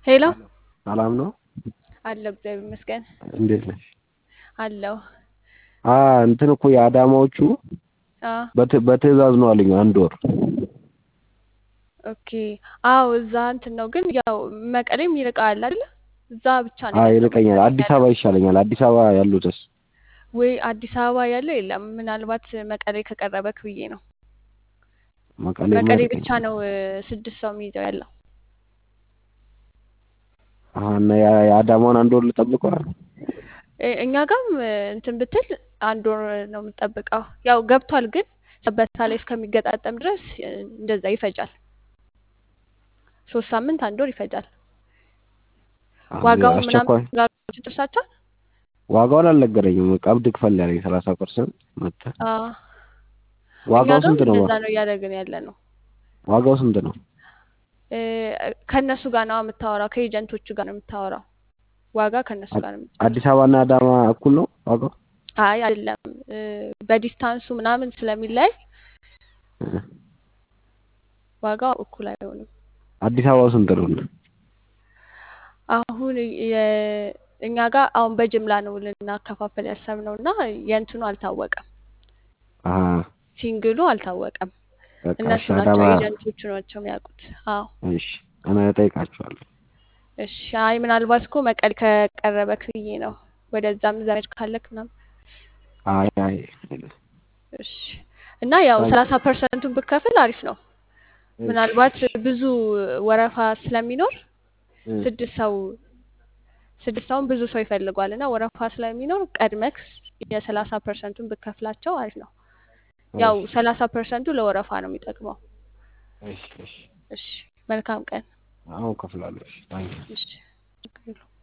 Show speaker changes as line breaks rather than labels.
ሄሎ
ሰላም ነው?
አለሁ እግዚአብሔር ይመስገን
እንዴት ነሽ?
አለሁ።
አ እንትን እኮ የአዳማዎቹ
አዎ
በት- በትዕዛዝ ነው አለኝ አንድ ወር።
ኦኬ አዎ እዛ እንትን ነው ግን ያው መቀሌም ይርቃል አይደለ? እዛ ብቻ ነው
አይ
ያለው
ይርቀኛል።
መቀሌ
አዲስ
ያለው
አበባ ይሻለኛል። አዲስ አበባ ያሉትስ?
ወይ አዲስ አበባ ያለው የለም። ምናልባት መቀሌ ከቀረበክ ብዬ ነው።
መቀሌ
መቀሌ
ይርቀኛል።
ብቻ ነው እ፣ ስድስት ሰው የሚይዘው ያለው።
አሀ እና ያ- የአዳማውን አንድ ወር ልጠብቀው?
እ፣ እኛ ጋም እ፣ እንትን ብትል አንድ ወር ነው የምጠብቀው። ያው ገብቷል ግን ሰበታ ላይ እስከሚገጣጠም ድረስ እ፣ እንደዛ ይፈጃል። ሶስት ሳምንት አንድ ወር ይፈጃል።
አዎ፣
ዋጋውን
አስቸኳይ
ምናምን ጋር ደርሳችኋል?
ዋጋውን አልነገረኝም። ቀብድ ክፈል ያለኝ ሰላሳ ፐርሰንት መተህ
አዎ እኛ
ዋጋው
ጋም
ስንት ነው?
እንደዛ ነው እያደረግን ያለ ነው።
ዋጋው ስንት ነው?
እ፣ ከእነሱ ጋር ነው የምታወራው፣ ከኤጀንቶቹ ጋር ነው የምታወራው። ዋጋ ከእነሱ ጋር ነው የምትጨርሰው።
አዲስ አበባና አዳማ እኩል ነው ዋጋው?
አይ አይደለም፣ እ፣ በዲስታንሱ ምናምን ስለሚለያይ
እ።
ዋጋው እኩል አይሆንም።
አዲስ አበባው ስንት ነው?
አሁን የ- እኛ ጋር አሁን በጅምላ ነው ልናከፋፈል ያሰብነው እና የእንትኑ አልታወቀም፣
አሀ
ሲንግሉ አልታወቀም።
በቃ
እነሱ
እሺ፣
ናቸው
አዳማ
ኤጀንቶቹ ናቸው የሚያውቁት። አዎ
እሺ፣ እኔ እጠይቃቸዋለሁ።
እሺ። አይ ምናልባት እኮ መቀሌ ከቀረበክ ብዬ ነው። ወደዛም ዘመድ ካለክ ምናምን
አይ አይ
እሺ። እና ያው
ታንክ
ሰላሳ ፐርሰንቱን ብከፍል አሪፍ ነው።
እሺ
ምናልባት
እሺ
ብዙ ወረፋ ስለሚኖር
እ፣
ስድስት ሰው ስድስት ሰውን ብዙ ሰው ይፈልጓል እና ወረፋ ስለሚኖር ቀድመክ የሰላሳ ፐርሰንቱን ብከፍላቸው አሪፍ ነው። ያው
እሺ
ሰላሳ ፐርሰንቱ ለወረፋ ነው የሚጠቅመው።
እሺ እሺ
እሺ መልካም ቀን።
አሁን እከፍላለሁ። እሺ ታንክ
እሺ ችግር የለውም።